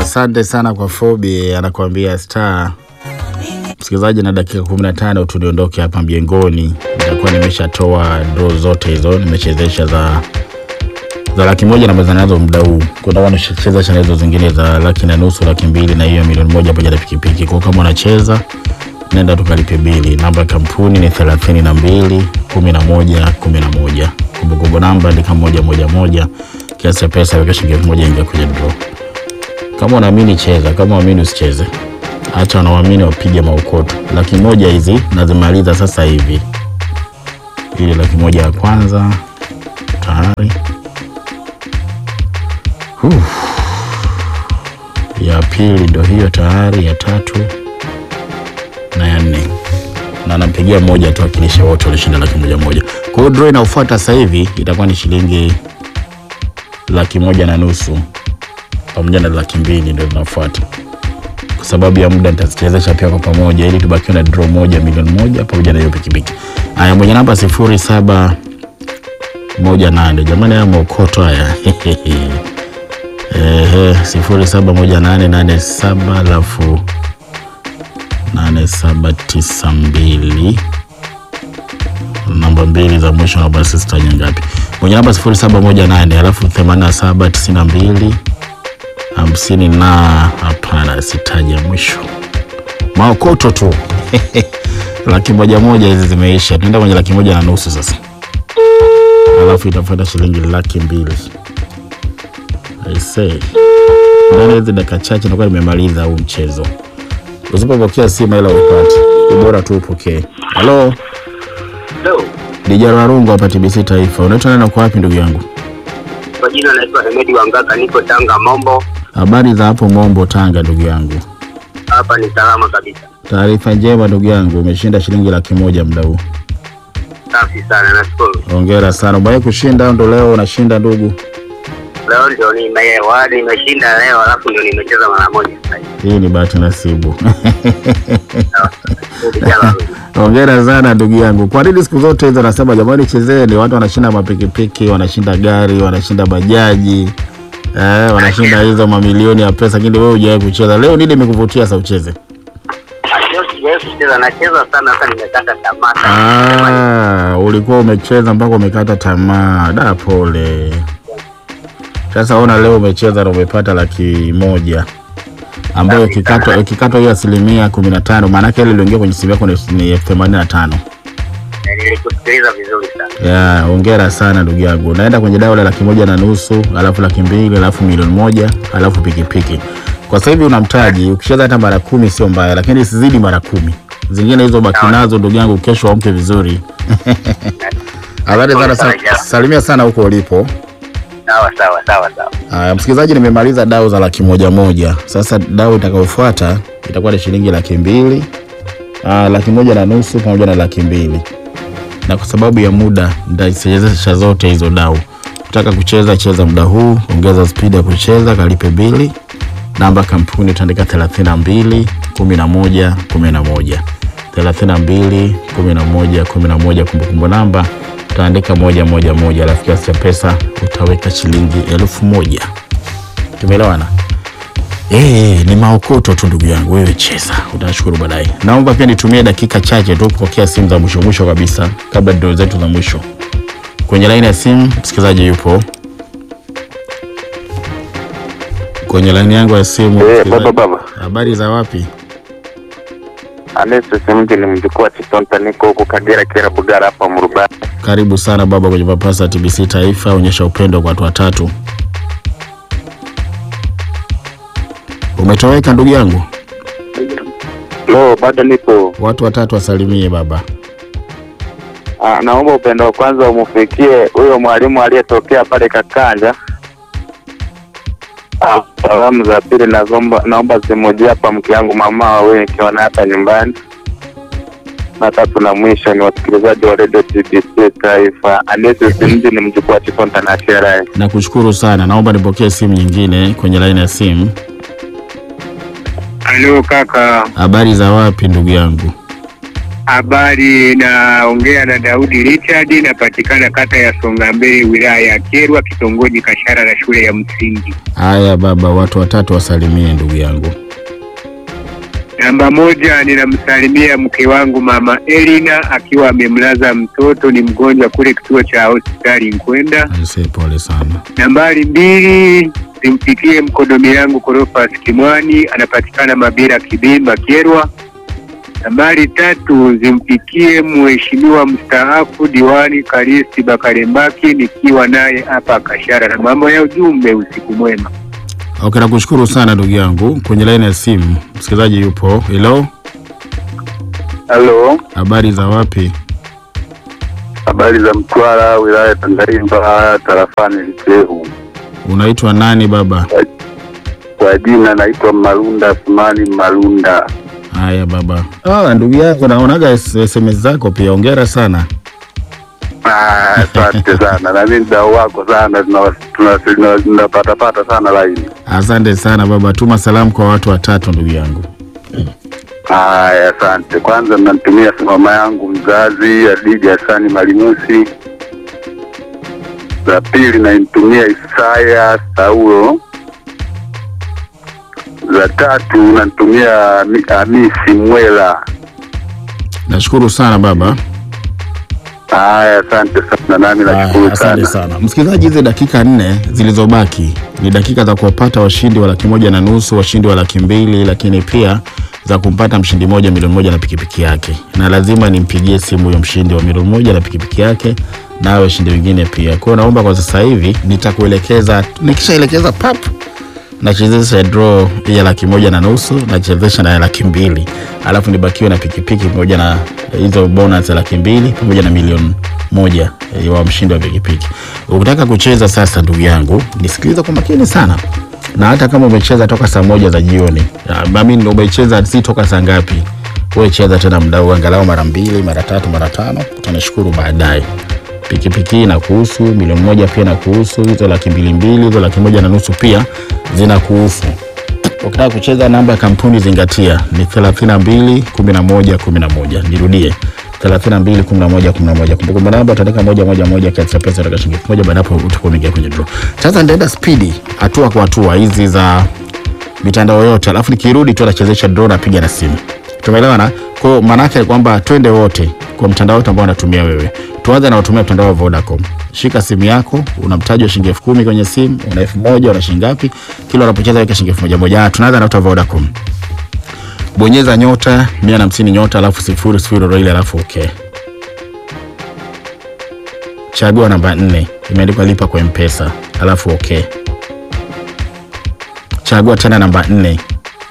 asante sana kwa Fobi, anakuambia star. Msikilizaji, na dakika 15 tu niondoke hapa mjengoni, nitakuwa nimeshatoa draw zote hizo, nimechezesha za za laki moja na meza nazo muda huu. Kuna wanacheza chana hizo zingine za laki na nusu, laki mbili na hiyo milioni moja pamoja na pikipiki. Kwa kama unacheza nenda tukalipe bili. Namba ya kampuni ni thelathini na mbili kumi na moja kumi na moja. Kumbukumbu namba andika moja moja moja. Kiasi cha pesa weka shilingi elfu moja ingia kwenye draw. Kama unaamini cheza, kama unaamini usicheze. Acha wanaoamini wapige maukoto. Laki moja hizi nazimaliza sasa hivi. Ile laki moja ya kwanza tayari. Uf. Ya pili ndo hiyo tayari, ya tatu na ya nne, na nampigia mmoja tu akilisha wote walishinda laki moja moja. Kwa hiyo draw inayofuata sasa hivi itakuwa ni shilingi laki moja na nusu pamoja na laki mbili ndio zinafuata. Kwa sababu ya muda nitazichezesha pia kwa pamoja ili tubakiwe na draw moja milioni moja pamoja na hiyo pikipiki. Haya, mwenye namba sifuri saba moja nane. Jamani, haya maokoto haya Ehe, sifuri saba moja nane nane saba alafu nane saba tisa mbili namba mbili za mwisho na basi sitaje ngapi. Mwenye namba sifuri saba moja nane alafu themanini na saba tisini na mbili hamsini na hapana, sitaje mwisho. Maokoto tu laki moja moja hizi zimeisha, tunaenda kwenye laki moja na nusu sasa, alafu itafuata shilingi laki mbili. I say ndani ya hizi dakika chache nakuwa nimemaliza huu mchezo. Usipopokea simu ila upate, ni bora tu upokee. Halo, Hello. Dijaro Warungu hapa TBC Taifa. Unaitwa nani na uko wapi ndugu yangu? Kwa jina naitwa Hemedi Wangaka, niko Tanga Mombo. Habari za hapo Mombo, Tanga ndugu yangu. Hapa ni salama kabisa, Taarifa njema ndugu yangu, umeshinda shilingi laki moja muda huu. safi sana, nashukuru. Hongera sana. Umewahi kushinda au ndo leo unashinda ndugu? Leo ndio nimewa nimeshinda leo, alafu ndio nimecheza mara moja sasa hivi. Hii ni bahati nasibu. Vijana, Hongera sana ndugu yangu. Kwa nini siku zote hizo nasema jamani, chezeni? Watu wanashinda mapikipiki, wanashinda gari, wanashinda bajaji eh, wanashinda hizo mamilioni ya pesa, lakini wewe hujawahi kucheza. Leo nini imekuvutia sasa ucheze? Leo sijawahi kucheza, nacheza sana sasa, nimekata tamaa sana. Ah, ulikuwa umecheza mpaka umekata tamaa. Da, pole. Sasa ona leo umecheza na umepata laki moja ambayo ikikatwa ikikatwa hiyo asilimia kumi na tano maanake ile iliingia kwenye simu yako ni ni elfu themanini na tano. Eh, Nilikusikiliza vizuri sana. Ya, hongera sana ndugu yangu. Naenda kwenye dau la laki moja na nusu, alafu laki mbili, alafu milioni moja, alafu pikipiki. Kwa sasa hivi una mtaji, ukicheza hata mara kumi sio mbaya, lakini isizidi mara kumi. Zingine hizo baki nazo ndugu yangu, kesho amke vizuri. Habari sana, sa- salimia sana huko ulipo. Sawa sawa sawa sawa. Haya, msikilizaji, nimemaliza dau za laki moja moja. Sasa dau itakayofuata itakuwa ni shilingi laki mbili, ah, laki moja na nusu pamoja na laki mbili, na kwa sababu ya muda nitaichezesha zote hizo dau. Ukitaka kucheza cheza muda huu, ongeza spidi ya kucheza, kalipe bili. Namba kampuni utaandika 32 11 11 32 11 11. Kumbukumbu namba utaandika moja moja moja, alafu kiasi cha pesa utaweka shilingi elfu moja. Tumeelewana? Eh, ni maokoto tu ndugu yangu, wewe cheza, utashukuru baadaye. Naomba pia nitumie dakika chache tu kupokea simu za mwisho mwisho kabisa kabla doo zetu za mwisho. Kwenye laini ya simu msikilizaji yupo kwenye laini yangu ya simu. Eh, msikilizaji. baba baba. Habari za wapi? Alex Simti ni mjukuu wa Chitonta, niko huku Kagera Kera Bugara hapa Murubani. Karibu sana baba kwenye Papasa TBC Taifa, onyesha upendo kwa watu watatu. Umetoweka ndugu yangu, Lo, bado nipo. watu watatu wasalimie baba. Ah, naomba upendo wa kwanza umufikie huyo mwalimu aliyetokea pale Kakanja. Ah, salamu za pili naomba naomba zimujie hapa mke yangu mama wawe nikiona hapa nyumbani. Na tatu na mwisho ni wasikilizaji wa Radio TBC Taifa. Alex Simti ni mjukuu wa Chitonta na Sherai. Nakushukuru sana, naomba nipokee simu nyingine kwenye laini ya simu. Halo kaka, Habari za wapi ndugu yangu? Habari, naongea na Daudi Richard, napatikana kata ya Songambele, wilaya ya Kyerwa, kitongoji Kashara na shule ya msingi. Haya baba, watu watatu wasalimie ndugu yangu. Namba moja, ninamsalimia mke wangu mama Elina akiwa amemlaza mtoto, ni mgonjwa kule kituo cha hospitali Nkwenda. Aisee, pole sana. Nambari mbili, zimfikie mkodomi yangu Korofas Kimwani, anapatikana Mabira Kibimba Kyerwa. Nambari tatu, zimfikie mheshimiwa mstaafu diwani Karisti Bakarembaki, nikiwa naye hapa Kashara, na mambo ya ujumbe, usiku mwema. Okay, nakushukuru sana ndugu yangu. Kwenye laini ya simu msikilizaji yupo. Hello, Halo, habari za wapi? habari za Mtwara, wilaya ya Tanganyika, tarafani Lichehu. Unaitwa nani baba? Kwa jina naitwa Malunda Asmani Malunda. Haya baba. Ah, ndugu yangu naonaga S- SMS zako pia. Hongera sana. Ah, Asante sana na mimi mdau wako sana, tuna- tuna- tuna- tunapatapata sana laini. Asante sana baba, tuma salamu kwa watu watatu ndugu yangu. Haya, asante. Kwanza namtumia mama yangu mzazi Adija Hasani Malimusi. Za pili namtumia Isaya Saulo. Za tatu namtumia Ami- Hamisi Mwela. Nashukuru sana baba. Haya, asante sana, nami Haya, nashukuru Asante sana. sana msikilizaji, hizi dakika nne zilizobaki ni dakika za kuwapata washindi wa laki moja na nusu, washindi wa laki mbili, lakini pia za kumpata mshindi moja milioni moja na pikipiki yake, na lazima nimpigie simu huyo mshindi wa milioni moja na pikipiki yake na hao washindi wengine pia. Kwa hiyo naomba kwa sasa hivi nitakuelekeza, nikishaelekeza pap nachezesha draw ya laki moja na nusu nachezesha na ya laki mbili alafu nibakiwe na pikipiki pamoja na hizo bonus ya laki mbili pamoja na milioni moja eh, wa mshindi wa pikipiki. Ukitaka kucheza sasa, ndugu yangu, nisikilize kwa makini sana, na hata kama umecheza toka saa moja za jioni, mimi umecheza si toka saa ngapi, wewe cheza tena mdau, angalau mara mbili, mara tatu, mara tano, utanishukuru baadaye pikipiki hii inakuhusu, milioni moja pia inakuhusu, hizo laki mbili mbili, hizo laki moja na nusu pia zinakuhusu. Ukitaka kucheza namba ya kampuni zingatia ni 32 11 11. Nirudie 32 11 11. Kumbukumbu namba utaandika moja moja moja kiasi cha pesa utaka shilingi elfu moja baada hapo utakuwa umeingia kwenye draw. Sasa nitaenda spidi hatua kwa hatua hizi za mitandao yote, alafu nikirudi tu nachezesha draw napiga na simu. Tumeelewana? Kwa hiyo maana yake kwamba twende wote kwa mtandao wote ambao unatumia wewe. Tuanze na utumia mtandao wa Vodacom. Shika simu yako, una mtaji wa shilingi elfu kumi kwenye simu, una elfu moja una shilingi ngapi? Kila unapocheza weka shilingi elfu moja moja. Ah, Tunaanza na uta Vodacom. Bonyeza nyota 150 nyota alafu sifuri sifuri roile alafu okay. Chagua namba nne imeandikwa lipa kwa M-Pesa alafu okay. Chagua tena namba nne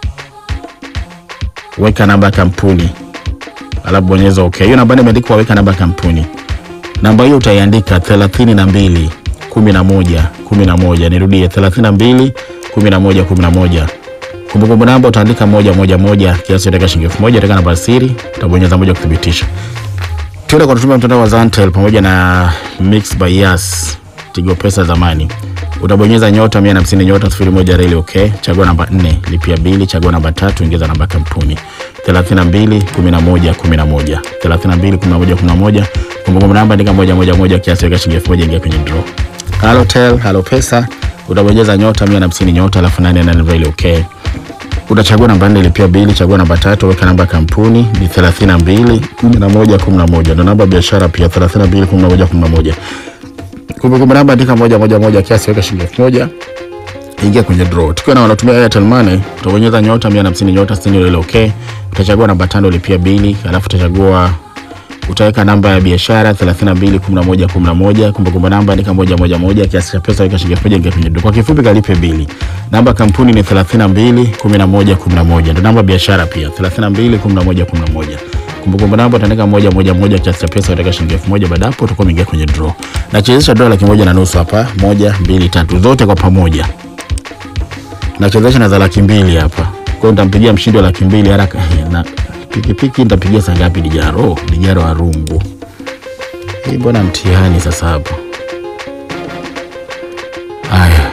weka namba ya kampuni alafu bonyeza okay. Hiyo namba nne imeandikwa weka namba ya kampuni. Namba hiyo utaiandika thelathini na mbili kumi na moja kumi na moja. Nirudie thelathini na mbili kumi na moja kumi na moja. Kumbukumbu namba utaandika moja moja moja, kiasi utaweka shilingi elfu moja, utaweka namba ya siri, utabonyeza moja kuthibitisha. Tuende kwa kutumia mtandao wa Zantel pamoja na Mix by Yas Tigo Pesa zamani. Utabonyeza nyota 150 nyota 01 reli okay. Chagua namba 4, lipia bili, chagua namba tatu, ingiza namba ya kampuni 32 11 11 32 11 11. Kumbukumbu namba andika moja moja moja, kiasi weka shilingi elfu moja, ingia kwenye draw. Halotel, Halo Pesa utabonyeza nyota 150 nyota alafu 88 reli okay utachagua namba nne lipia bili, chagua namba tatu, weka namba ya kampuni ni 32 11 11, ndo namba ya biashara pia 32 11 11. Kumbukumbu namba andika moja moja moja, kiasi weka shilingi elfu moja ingia kwenye draw. Tukiwa na wanatumia Airtel Money, utabonyeza nyota 150 nyota 60 ile okay. Utachagua namba tano lipia bili, alafu utachagua utaweka namba ya biashara 32 11 11. Kumbukumbu namba andika moja moja moja, kiasi cha pesa weka shilingi elfu moja ingia kwenye draw. Kwa kifupi kalipe bili. Namba ya kampuni ni 32 11 11, ndio namba ya biashara pia 32 11 11. Kumbukumbu namba utaandika moja moja moja, kiasi cha pesa utaweka shilingi elfu moja. Baada hapo utakuwa umeingia kwenye draw. Nachezesha draw laki moja na nusu hapa, moja mbili tatu, zote kwa pamoja nachezesha na za laki mbili hapa. Kwa hiyo nitampigia mshindi wa laki mbili haraka na pikipiki nitapigia saa ngapi? Dijaro, Dijaro wa rungu. Hii mbona mtihani sasa hapo? Haya,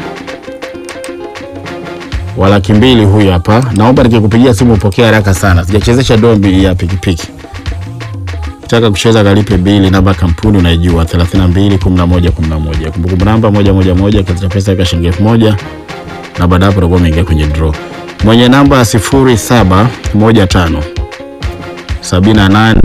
wa laki mbili huyu hapa. Naomba nikikupigia simu upokee haraka sana, sijachezesha dombi ya pikipiki. Ukitaka kucheza kalipe bili, namba ya kampuni unaijua 32 11 11. Kumbukumbu namba moja moja moja, kiasi cha pesa weka shilingi elfu moja na baada hapo utakuwa umeingia kwenye draw. Mwenye namba 0715 78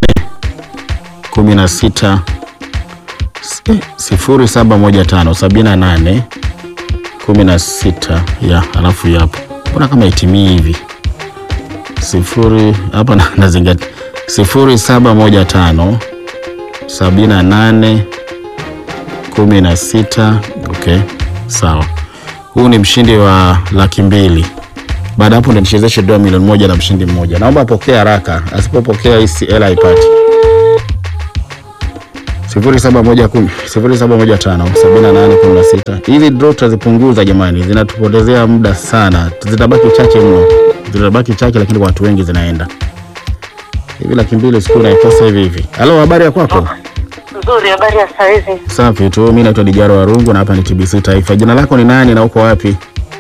16 sifuri saba moja tano sabini na nane kumi na sita ya alafu yapo, mbona kama itimii hivi sifuri hapa na- nazingatia sifuri saba moja tano sabini na nane kumi na sita okay, sawa. Huu ni mshindi wa laki mbili. Baada hapo ndo nichezeshe dola milioni moja na mshindi mmoja. Naomba apokee haraka, asipopokea hii si- hela haipati. sifuri saba moja kumi sifuri saba moja tano sabini na nane kumi na sita. Hizi draw tutazipunguza jamani, zinatupotezea muda sana, zitabaki chache mno, zitabaki chache, lakini kwa watu wengi zinaenda hivi. Laki mbili siku naikosa hivi hivi. Halo, habari ya kwako? Nzuri, habari ya saizi? Safi tu, mimi naitwa Dijaro Warungu na hapa ni TBC Taifa. Jina lako ni nani na uko wapi?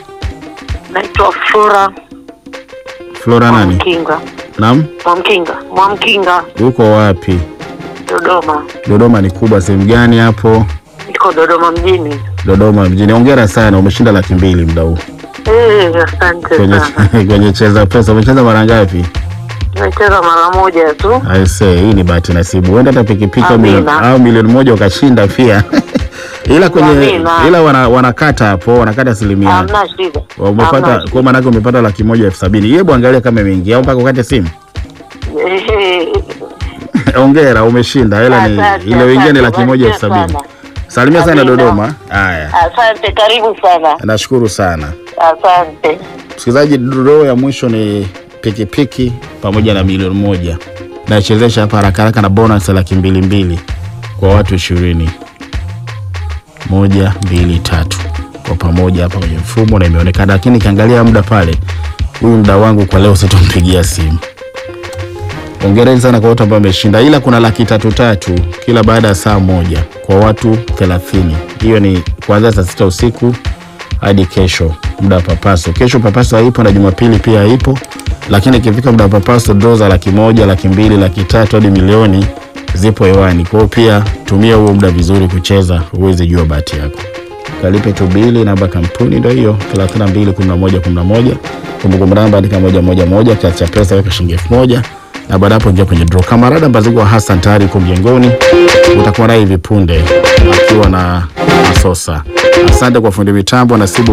Naitwa Flora Flora nani? Mwamkinga. Naam, Mwamkinga, Mwamkinga, uko wapi? Dodoma. Dodoma ni kubwa, sehemu gani hapo? Niko Dodoma mjini. Dodoma mjini. Hongera sana, umeshinda laki mbili muda huu Eh, asante kwenye, sana. kwenye cheza pesa. Umecheza mara ngapi? Nimecheza mara moja tu. I say, hii ni bahati nasibu, huenda hata pikipiki au Amina. milioni- au milioni moja ukashinda pia ila kwenye Amina. ila wana, wanakata hapo, wanakata asilimia. Hamna shida. Umepata Hamna kwa maana yake umepata laki moja elfu sabini. Hebu angalia kama imeingia au mpaka ukate simu. shida. Eh, Hongera, umeshinda. Hela ni Asante, ile wengine ni asante, laki moja elfu barikiwa sabini. sana. Salimia sana Amina. Dodoma. Haya, Asante, karibu sana. nashukuru sana. Asante. Msikilizaji, draw ya mwisho ni pikipiki pamoja na milioni moja. Naichezesha hapa haraka haraka na bonus ya laki mbili mbili kwa watu ishirini. Moja, mbili, tatu kwa pamoja hapa kwenye mfumo na imeonekana, lakini nikiangalia muda pale, huyu muda wangu kwa leo sitompigia simu. Hongereni sana kwa wote ambao wameshinda, ila kuna laki tatu tatu kila baada ya saa moja kwa watu thelathini. Hiyo ni kuanzia saa sita usiku hadi kesho muda wa papaso. Kesho papaso haipo na Jumapili pia haipo, lakini ikifika muda wa papaso draw za laki moja, laki mbili, laki tatu hadi milioni zipo hewani. Kwa hiyo pia tumia huo muda vizuri kucheza, uweze jua bahati yako. Kalipe tu bili, namba ya kampuni ndio hiyo 32 11 11. Kumbukumbu namba andika moja moja moja, kiasi cha pesa weka shilingi elfu moja na baada hapo ingia kwenye draw. Kamarada Mbazigwa Hassan tayari yuko mjengoni, utakuwa naye hivi punde akiwa na Masosa. Asante kwa fundi mitambo Nasibu